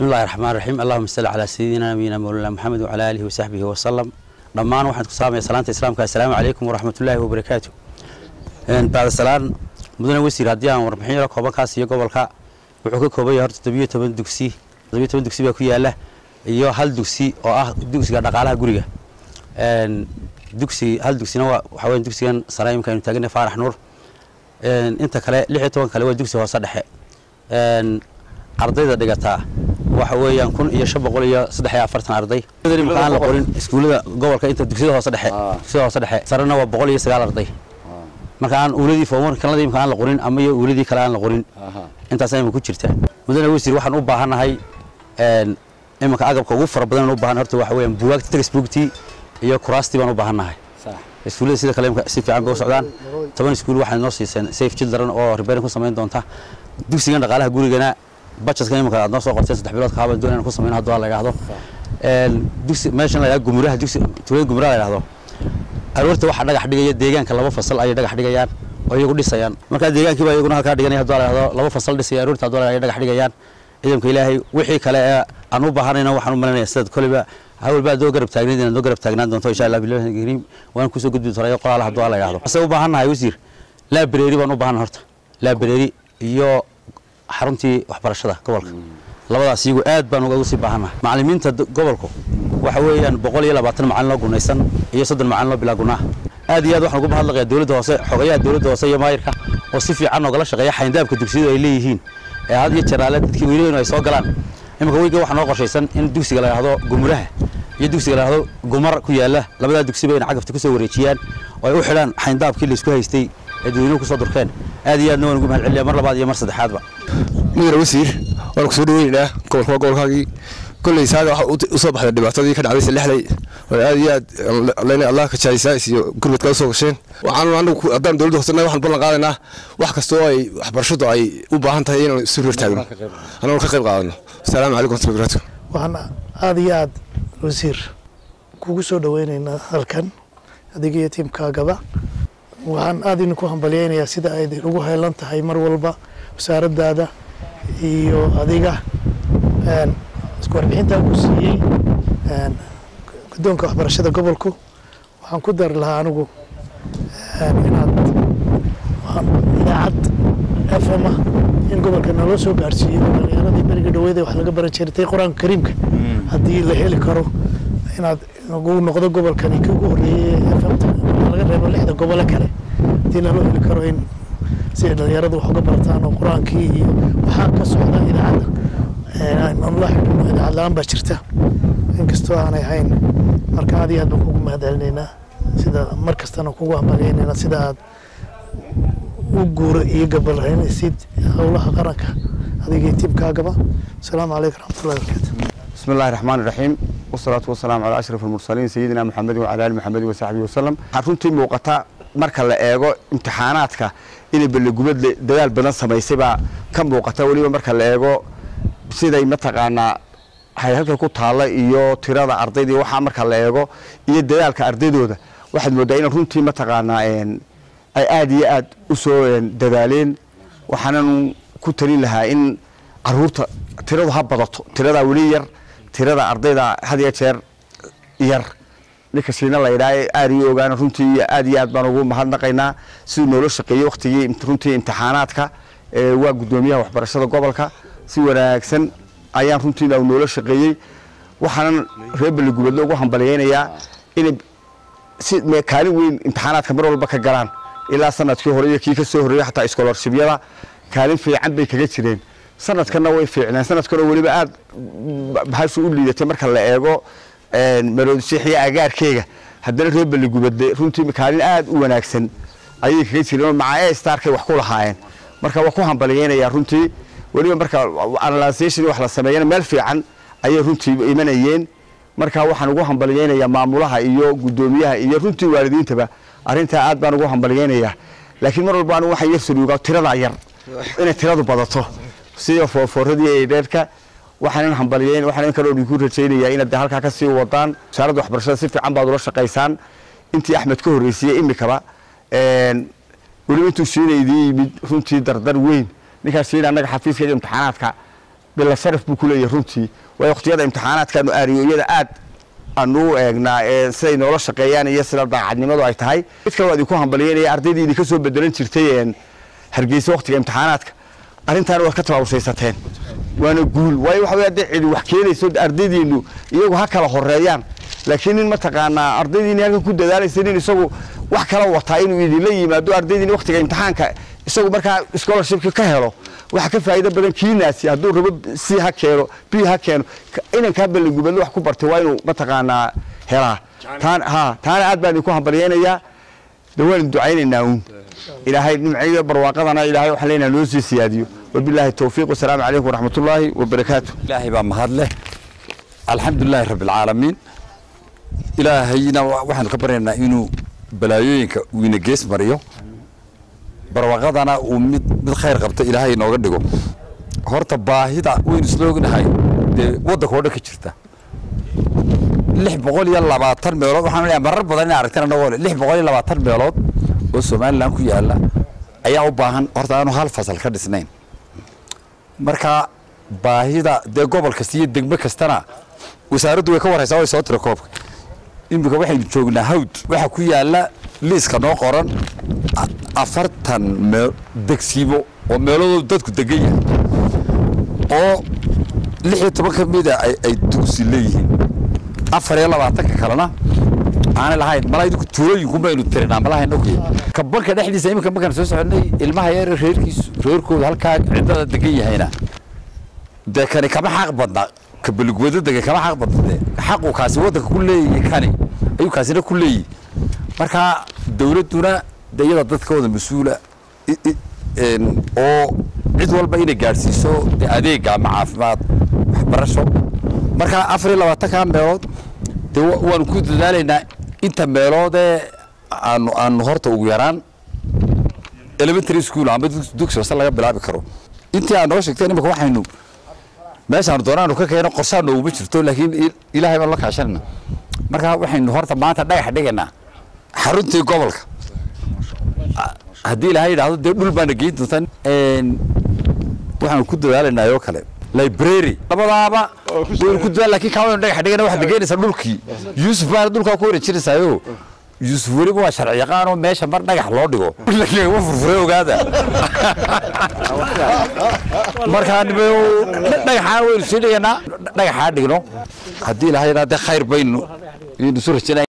bismi illahi raxmaan raxiim allahuma salli calaa sayidina nabiyina mawlana maxamed wacala aalihi wasaxbihi wasalam dhammaan waxaan ku salaamaya salaanta islaamka assalaamu calaykum waraxmatullaahi wabarakaatu bacda salaan mudane wasiir haddii aan warbixin yaro koobankaas iyo gobolka wuxuu ka kooban yahay horta todobiyo toban dugsi todobiyo toban dugsi baa ku yaala iyo hal dugsi oo ah dugsiga dhaqaalaha guriga dugsi hal dugsina waa waxaa weya dugsigan sare imika aynu taaganay faarax nuur inta kale lix iyo toban kale waa dugsi hoose dhexe ardayda dhigataa waxa weeyaan kun iyo shan boqol iyo saddex iyo afartan arday imika aan la qorin iskuullada gobolka inta dugsiyada hoose dhexe dugsiyada hoose dhexe sarena waa boqol iyo sagaal arday marka aan uuladii foomar kanada imika aan la qorin ama iyo uuladii kale aan la qorin intaas imika ku jirta mudane wasiir waxaan u baahannahay iminka agabka ugu fara badan u baahan horta waxa weeyaan buugaagta textbooktii iyo kuraastii baan u baahannahay iskuullada sida kale imika si fiican bay u socdaan toban iskuul waxay noo siiseen safe children oo repairing ku samayn doonta dugsigan dhaqaalaha gurigana budgetka imika aad noo soo qorteen saddex bilood kaaba doon inaan ku samayno hadduu la yidhaahdo dugsi meeshan la yidhahdo gumuraha dugsi tuulada gumuraha la yidhahdo aroorta waxaa dhagax dhigaya deegaanka laba fasal ayay dhagax dhigayaan oo iyagu dhisayaan markaa deegaankii baa iyaguna halkaa dhiganaya hadduu la yidhahdo laba fasal dhisaya aroorta hadduu la yidhahdo dhagax dhigayaan ciidanka ilaahay wixii kale ee aan u baahanayna waxaan u malinaya sidaad koleyba hawalba adoo garab taagnayd inaad noo garab taagnaan doonto insha allah bilahi kariim waan kusoo gudbi doonaa qoraal hadduu la yidhahdo ase u baahannahay wasiir laabareeri baan u baahannahay horta laabareeri iyo xaruntii waxbarashada gobolka labadaas iyagu aad baan uga sii baahannahay macallimiinta gobolku waxa weeyaan boqol iyo labaatan macallin loo gunaysan iyo soddon macallin loo bilaa gunaa aad iyo aad waxaan ugu mahadnaqayaa dowladda hoose xogayaha dowladda hoose iyo maayirka oo si fiican oogala shaqeeya xayndaabka dugsiyadu ay leeyihiin ee had iyo jeer alle dadkii weynayn ay soo galaan iminka weyga waxaa noo qorshaysan in dugsiga la yidhahdo gumuraha iyo dugsiga la yidhahdo gumar ku yaala labadaa dugsiba in cagafta kusoo wareejiyaan oo ay u xidhaan xayndaabkii laysku haystay ee dadweynuhu kusoo durkeen aad iyo aadna waan ugu mahad celiya mar labaad iyo mar saddexaadba mudane wasiir waan kusoo dhaweynaynaa gobolka waa gobolkaagii kolley saaga waxa usoo baxday dhibaatadii ka dhacday salexday oo aad iyo aad lena allah ka jaaysaais iyo gurmadka usoo gasheen waxaan anagu haddaan dowladda hoosena waxaan ballan qaadaynaa wax kasta oo ay waxbarashadu ay u baahan tahay inaan isu reer taagno anagoo ka qayb qaadano asalaamu calaykum warahmatullahi barakatu waxaan aada iyo aad wasiir kugu soo dhaweynaynaa halkan adiga iyo tiimkaagaba waxaan aada idinku hambalyeynayaa sida ay ugu heelan tahay mar walba wasaaraddaada iyo adiga isku warbixintaa ku siiyey guddoonka waxbarashada gobolku waxaan ku dari lahaa anigu inaad idaacad f m ah in gobolka naloo soo gaarsiiyo dhalinyaradii beriga dhaweeda wax laga baran jiritay qur-aanka kariimka haddii la heli karo inaad uu noqdo gobolkani kii ugu horreeyey f m laga reebo lixda gobole kale haddii naloo heli karo in si ay dhalinyaradu wax uga barataan oo qur-aankii iyo waxaa ka socda idaacadda la xidhino idaacad la-aan baa jirta inkastoo aanay hayn marka aad iyo aad baan kugu mahad celinaynaa sida mar kastana kugu hambalyeynayna sida aad u guura iyo gabalhaynaysid howlaha qaranka adiga iyo tiimkaagaba asalaamu calaykum raxmatullahi barakatu بسم الله الرحمن الرحيم والصلاة والسلام على أشرف المرسلين سيدنا محمد وعلى آل محمد وصحبه وسلم runtii muuqata marka la eego imtixaanaadka inay balligubad dadaal badan samaysay baa ka muuqata weliba marka la eego siday mataqaanaa halka ku taalla iyo tirada ardaydii waxaa marka la eego iyo dadaalka ardaydooda waxaad moodaa in runtii mataqaanaa ay aada iyo aad u soo dadaaleen waxaanan ku talin lahaa in caruurta tiradu ha badato tiradaa weli yar tirada ardayda had iyo jeer yar ninka siina la yidhaha aada iyo ogaana runtii aad iyo aad baan ugu mahadnaqaynaa siduu noola shaqeeyey waktigii runtii imtixaanaadka waa guddoomiyaha waxbarashada gobolka si wanaagsan ayaan runtii noola shaqeeyey waxaanan reer beligubadle ugu hambalyeynayaa inay si kaalin weyn imtixaanaadka mar walba ka galaan ilaa sanadkii hore iyo kii ka soo horreeyey xataa iskolorshibyada kaalin fiican bay kaga jireen sanadkanna way fiicneen sanadkanoo weliba aada bahashu u liidatay marka la eego maroodishiixiyo agaarkeega haddana reer beligubadle runtii kaalin aada u wanaagsan ayay kaga jireen maca e starkay wax ku lahaayeen marka waa ku hambalyeynayaa runtii weliba marka analysation wax la sameeyana meel fiican ayay runtii imanayeen marka waxaan ugu hambalyeynayaa maamulaha iyo guddoomiyaha iyo runtii waalidiintaba arrintaa aad baan ugu hambalyeynayaa laakiin mar walba anigu waxaan yar saluugaa tiradaa yar inay tiradu badato sida foorfooradii ee dheerka waxaanan hambalyeyn waxaan kaloo idinku rajaynayaa inaad halkaa ka sii wadaan wasaaradda waxbarashada si fiican baad ula shaqaysaan intii axmed ka horreysiyey imikaba weliba intuu shiina idiin yimid runtii dardar weyn ninkaas shiina annaga xafiiska iyo imtixaanaadka bila sharaf buu ku leeyahay runtii waayo waqtiyada imtixaanaadkaanu aariyoyada aad aanu u eegnaa ee siday noola shaqeeyaan iyo sida daacadnimadu ay tahay mid kale waa idinku hambalyeynaya ardaydii idinka soo bedelan jirtay een hargeysa waqtiga imtixaanaadka arrintaana waad ka tabaabusaysateen waana guul waayo waxa wey haddii cidi wax keenayso ardaydiinu iyagu ha kala horeeyaan laakiin nin mataqaanaa ardaydiini halkan ku dadaalaysa nin isagu wax kala wataa inuu idinla yimaado ardaydiini waqtiga imtixaanka isagu markaa scholarshipka ka helo waxa ka faa'iido badan kiinaasi hadduu rabo c ha keeno b ha keeno inankaa balligubadle wax ku bartay waa inuu mataqaanaa helaa taan ha taana aad baan idinku hambalyeynayaa de waan ducaynaynaa uun ilaahay nimciyo barwaaqadana ilaahay waxaan leenahay noo sii siyaadiyo wabilaahi towfiiq wasalaamu calaykum waraxmatullaahi wabarakaatu ilaahay baa mahad leh alxamdulilaahi rabbi alcaalamiin ilaahayna waxaanu ka baryaynaa inuu balaayooyinka uu ina gees mariyo barwaaqadana uu mid mid khayr qabta ilaahay inooga dhigo horta baahida waynu isla ognahay dee waddanka oo dhan ka jirta lix boqol iyo labaatan meelood waxaan leeyahay marar badan in aragteen anagoo leh lix boqol iyo labaatan meelood oo somaliland ku yaala ayaa u baahan horta aanu hal fasal ka dhisnayn marka baahida dee gobol kasta iyo degmo kastana wasaaraddu way ka waraysaa way soo tira koobka iminka waxaynu joognaa hawd waxaa ku yaala liiska noo qoran afartan mee degsiimo oo meeladoodu dadku degan yahay oo lix iyo toban ka mida ay dugsi leeyihiin afar iyo labaatanka kalena aanay lahayn mala idinku tuulooyinku maynu tirinaa malahayn oge ka banka dhexdiisa iminka markaan soo soconay ilmaha yar reerkiisu reerkooda halkaa ciddada degan yahayna dee kani kama xaq badna ka beligwado degan kama xaq badna dee xaqu kaasi waddanka ku leeyahay kani ayuu kaasina ku leeyahay marka dawladduna de iyada dadkooda mas-uula oo cid walba inay gaadhsiiso de adeega ama caafimaad waxbarasho marka afar iyo labaatanka meelood de waanu ku dadaalaynaa inta meeloodee aanu aanu horta ugu yaraan elementary school ama dugsi hoose laga bilaabi karo intii aad noo sheegteen imika waxaynu meeshaanu doonaanu ka keeno qorshaa nooguma jirto laakiin ilaahay baan la kaashanayna marka waxaynu horta maanta dhagax dhigaynaa xaruntii gobolka haddii ilaahay yidhaahdo dee dhul baana geyn doontaan waxaanu ku dadaalaynaa oo kale library labadaaba waynu ku dadaal lakin kaa waynu dhagax dhigana waxaad geynaysaa dhulkii yuusuf baana dhulkaa ku wareejinaysaayo yuusuf weliba waa sharci yaqaan oo meesha mar dhagax loo dhigo lagama furfuray ogaada markaa dhagaxaa waynu sii dhiganaa dhagaxaa dhigno haddii ilaahay yidhahdee khayr baynu isu rajanay